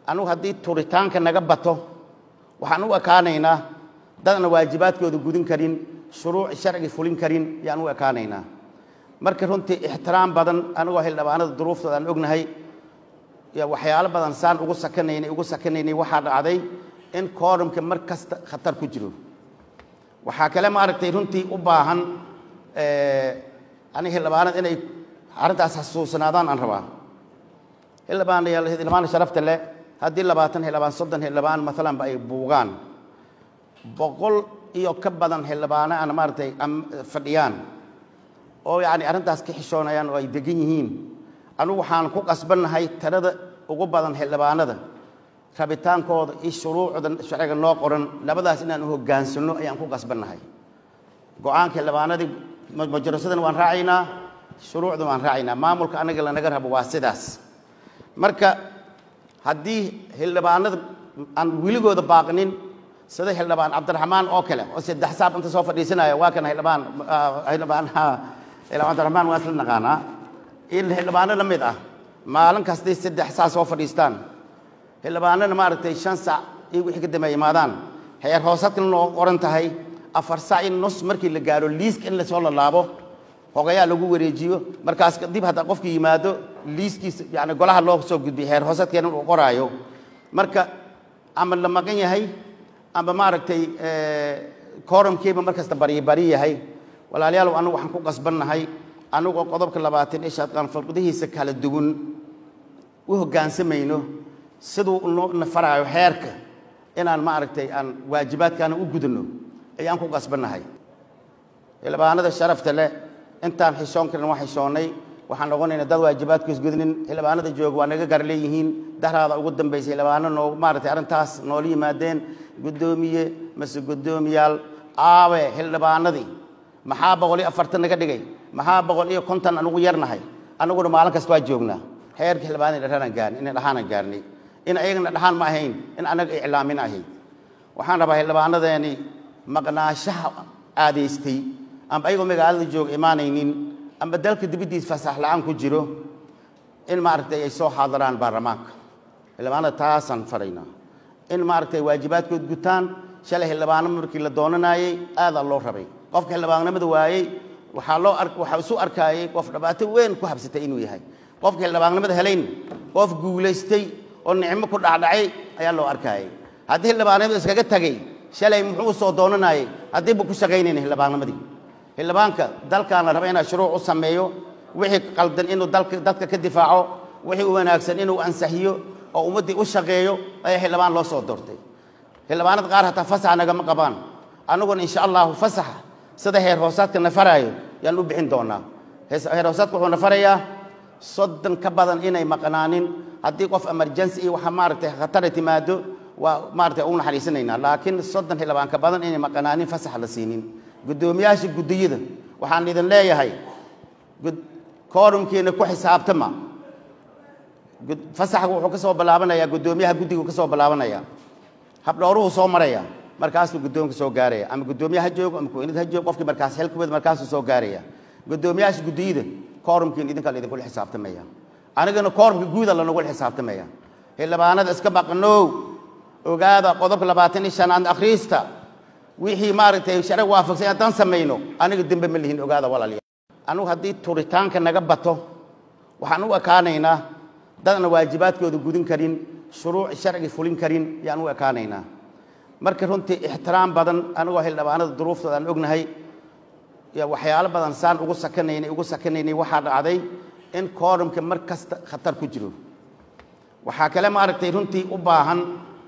anugu haddii turitaanka naga bato waxaan u ekaanaynaa dadna waajibaadkooda gudin karin shuruuc sharci fulin karin yaan u ekaanaynaa marka runtii ixtiraam badan anigoo xildhibaanada duruuftooda aan ognahay waxyaalo badan saan ugu sakanaynay ugu sakanaynay waxaa dhacday in koorumka mar kasta khatar ku jiro waxaa kale maaragtay runtii u baahan ani xildhibaanada inay arrintaas xasuusanaadaan aan rabaa xildhibaanayaal xildhibaan sharafta leh haddii labaatan xildhibaan soddon xildhibaan maalanba ay buugaan boqol iyo ka badan xildhibaano aan maaragtay fadhiyaan oo yacni arrintaas ka xishoonayaan oo ay degan yihiin anugu waxaan ku qasbannahay tirada ugu badan xildhibaanada rabitaankooda iyo shuruucda sharciga noo qoran labadaas inaan u hoggaansanno ayaan ku qasbannahay go-aanka xildhibaanadii majarasadana waan raacaynaa shuruucda waan raacaynaa maamulka anaga lanaga rabo waa sidaas marka haddii xildhibaanada aan weligooda baaqnin sida xildhibaan cabdiraxmaan oo kale oo saddex saab inta soo fadhiisanaya waa kan xildhibaan xildhibaan xildhibaan cabdiraxmaan waa isla naqaanaa in xildhibaano la mid ah maalin kastay saddex saa soo fadhiistaan xildhibaanana maaragtay shan sac iyo wixii ka dambeeya imaadaan heer hoosadkana noo qoran tahay afar sac in nus markii la gaaro liiska in lasoo lalaabo hogayaa lagu wareejiyo markaas dib hadda qofki yimaado liiskiisa yani golaha loo soo gudbiyo heer hoosadkeena uu qoraayo marka ama la maqan yahay ama maaragtay koorumkiiba mar kasta baryi bari yahay walaalayaal anigu waxaan ku qasbannahay anigoo qodobka labaatan ee shaadqaan falqadihiisa kala duwan u hoggaansamayno siduu noo nafaraayo xeerka inaan maaragtay aan waajibaadkaana u gudano ayaan ku qasbannahay xildhibaanada sharafta leh intaan xishoon karin waa xishoonnay waxaan noqonaynaa dad waajibaadkiis gudnin xildhibaanada jooga waa naga gar leeyihiin daraada ugu dambaysay xildhibaano noo maaragtay arrintaas noola yimaadeen guddoomiye mase guddoomiyaal aawe xildhibaanadii maxaa boqol iyo afartan naga dhigay maxaa boqol iyo konton anugu yarnahay anaguna maalin kasta waa joognaa xeerka xildhibaanada dhahaan gaarnay in dhaxaanan gaarnay in ayagana dhaxaan ma ahayn in anaga iclaamin ahayd waxaan rabaa xildhibaanadeeni maqnaashaha aadaystay amba ayagoo magaalada jooga imaanaynin amba dalka dibaddiisa fasax la-aan ku jiro in maaragtay ay soo xaadiraan baarlamaanka xildhibaanada taasaan faraynaa in maaragtay waajibaadkood gutaan shalay xildhibaano markii la doonanaayey aadaa loo rabay qofka xildhibaannimada waayey waxaa loo ar waxaa isu arkaayey qof dhibaato weyn ku habsatay inuu yahay qofka xildhibaannimada helayn qof guulaystay oo nicmo ku dhacdhacay ayaa loo arkaayey haddii xildhibaannimada iskaga tagay shalay muxuu soo doonanaayey haddiiba ku shaqaynayna xildhibaannimadii xildhibaanka dalkaana raba inaa shuruuc u sameeyo wixii qaldan inuu dalka dadka ka difaaco wixii u wanaagsan inuu ansaxiyo oo ummaddii u shaqeeyo ayaa xildhibaan loo soo doortay xildhibaanada qaar hataa fasaxa nagama qabaan annaguna insha allahu fasaxa sida heer hoosaadka na faraayo yaan u bixin doonaa heer hoosaadka wuxuu na farayaa soddon ka badan inay maqnaanin haddii qof emergency iyo waxa maaragtay khatara timaado waa maaragtay ugu naxariisanaynaa laakiin soddon xildhibaan ka badan inay maqnaanin fasax la siinin guddoomiyaasha guddiyada waxaan idin leeyahay koorumkiina ku xisaabtama fasaxku wuxuu ka soo bilaabanayaa guddoomiyaha guddigu ka soo bilaabanaya habdhowruhu soo maraya markaasuu guddoonka soo gaaraya ama guddoomiye ha joogo ama kuweynad ha joogo qofkii markaas xilkuwada markaasuu soo gaaraya guddoomiyaasha guddiyada koorumkiina idinkaa la idinkula xisaabtamaya anigana koorumka guuda lanagula xisaabtamaya xildhibaanada iska maqnow ogaada qodobka labaatan iyo shanaad akhriista wixii maaragtay sharci waafaqsan haddaan samayno aniga dembe ma lihin ogaada walaalayaal anugu haddii turitaanka naga bato waxaan u ekaanaynaa dadna waajibaadkooda gudin karin shuruuc sharci fulin karin yaan u ekaanaynaa marka runtii ixtiraam badan anigoo xildhibaanada duruuftooda aan ognahay waxyaalo badan saan ugu sakanaynay ugu sakanaynay waxaa dhacday in koorumka mar kasta khatar ku jiro waxaa kale maaragtay runtii u baahan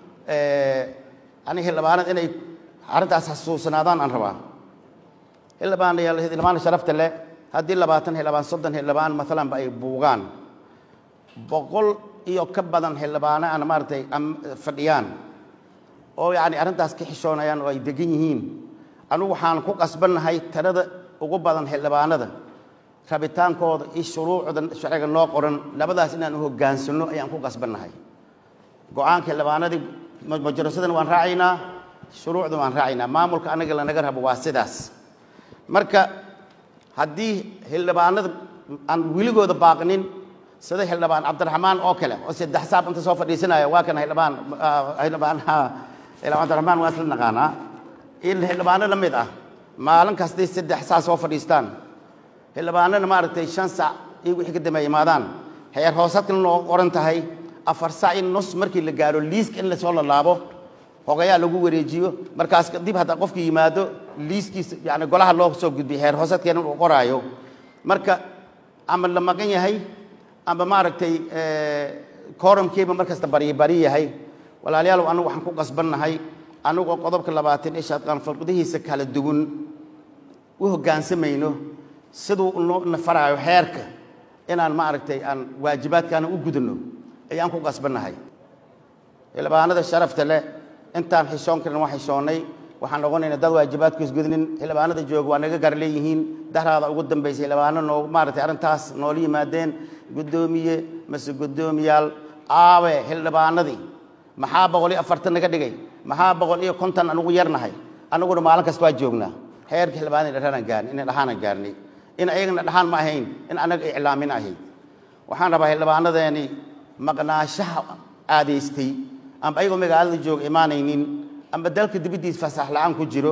ani xildhibaanada inay arrintaas xasuusanaadaan aan rabaa xildhibaanayaal xildhibaan sharafta leh haddii labaatan xildhibaan soddon xildhibaan maalanba ay buugaan boqol iyo ka badan xildhibaano aan maaragtay fadhiyaan oo yacni arrintaas ka xishoonayaan oo ay degan yihiin anugu waxaan ku qasbannahay tirada ugu badan xildhibaanada rabitaankooda iyo shuruucda sharciga noo qoran labadaas inaan u hoggaansanno ayaan ku qasbannahay go-aanka xildhibaanadii majarasadana waan raacaynaa shuruucda waan raacaynaa maamulka anaga lanaga rabo waa sidaas marka haddii xildhibaanada aan weligooda baaqnin sida xildhibaan cabdiraxmaan oo kale oo saddex saab inta soo fadhiisanaya waa kan xildhibaan xildhibaan xildhibaan cabdiraxmaan waa isla naqaanaa in xildhibaano la mid ah maalin kastay saddex saa soo fadhiistaan xildhibaanana maaragtay shan sac iyo wixii ka dambeeya imaadaan heer hoosadkana noo qoran tahay afar sac in nus markii la gaaro liiska in lasoo lalaabo hogayaa lagu wareejiyo markaas dib hadda qofki yimaado liiskiisa yani golaha loo soo gudbiyo heer hoosadkeena uu qoraayo marka ama la maqan yahay ama maaragtay koromkiiba mar kasta baryi bari yahay walaalayaal anigu waxaan ku qasbannahay anigoo qodobka labaatan ee shaadqaan falqadihiisa kala duwan u hoggaansamayno siduu noo nafaraayo xeerka inaan maaragtay aan waajibaadkaana u gudano ayaan ku qasbannahay xildhibaanada sharafta leh intaan xishoon karin waa xishoonnay waxaan noqonaynaa dad waajibaadkiis gudnin xildhibaanada jooga waa naga gar leeyihiin daraada ugu dambaysay xildhibaano noo maaragtay arrintaas noola yimaadeen guddoomiye mase guddoomiyaal aawe xildhibaanadii maxaa boqol iyo afartan naga dhigay maxaa boqol iyo konton anugu yarnahay anaguna maalin kasta waa joognaa xeerka xildhibaanada dhahaan gaarnay in dhaxaanan gaarnay in ayagana dhaxaan ma ahayn in anaga iclaamin ahayd waxaan rabaa xildhibaanadeeni maqnaashaha aadaystay amba ayagoo magaalada jooga imaanaynin amba dalka dibaddiisa fasax la-aan ku jiro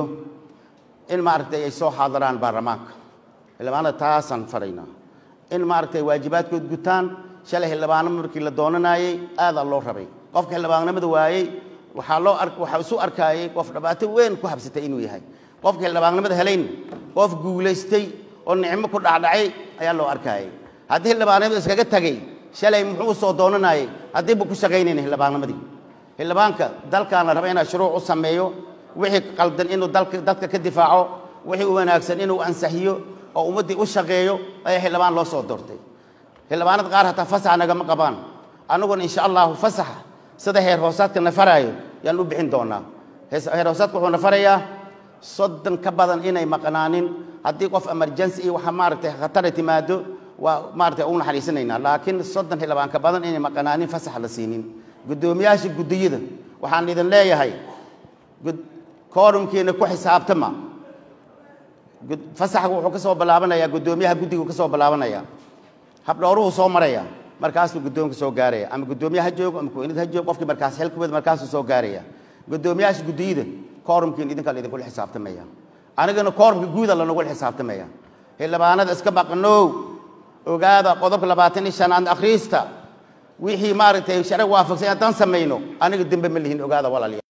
in maaragtay ay soo xaadiraan baarlamaanka xildhibaanada taasaan faraynaa in maaragtay waajibaadkood gutaan shalay xildhibaano markii la doonanaayey aadaa loo rabay qofka xildhibaannimada waayey waxaa loo ar waxaa isu arkaayey qof dhibaato weyn ku habsatay inuu yahay qofka xildhibaannimada helayn qof guulaystay oo nicmo ku dhacdhacay ayaa loo arkaayey haddii xildhibaannimada iskaga tagay shalay muxuu soo doonanaayey haddii buu ku shaqaynayna xildhibaannimadii xildhibaanka dalkaana raba inaa shuruuc u sameeyo wixii qaldan inuu dalka dadka ka difaaco wixii u wanaagsan inuu ansaxiyo oo ummaddii u shaqeeyo ayaa xildhibaan loo soo doortay xildhibaanada qaar hataa fasaxa nagama qabaan annaguna insha allahu fasaxa sida heer hoosaadka na faraayo yaan u bixin doonaa heer hoosaadka wuxuu na farayaa soddon ka badan inay maqnaanin haddii qof emergency iyo waxa maaragtay khatara timaado waa maaragtay ugu naxariisanaynaa laakiin soddon xildhibaan ka badan inay maqnaanin fasax la siinin guddoomiyaasha guddiyada waxaan idin leeyahay koorumkiina ku xisaabtama fasaxku wuxuu ka soo bilaabanayaa guddoomiyaha guddigu ka soo bilaabanaya habdhowruhu soo maraya markaasuu guddoonka soo gaaraya ama guddoomiye ha joogo ama kuweynad ha joogo qofkii markaas xilkuwada markaasuu soo gaaraya guddoomiyaasha guddiyada koorumkiina idinkaa la idinkula xisaabtamaya anigana koorumka guuda lanagula xisaabtamaya xildhibaanada iska maqnow ogaada qodobka labaatan iyo shanaad akhriista wixii maaragtay sharci waafaqsan haddaan samayno aniga dembe ma lihin ogaada walaaliya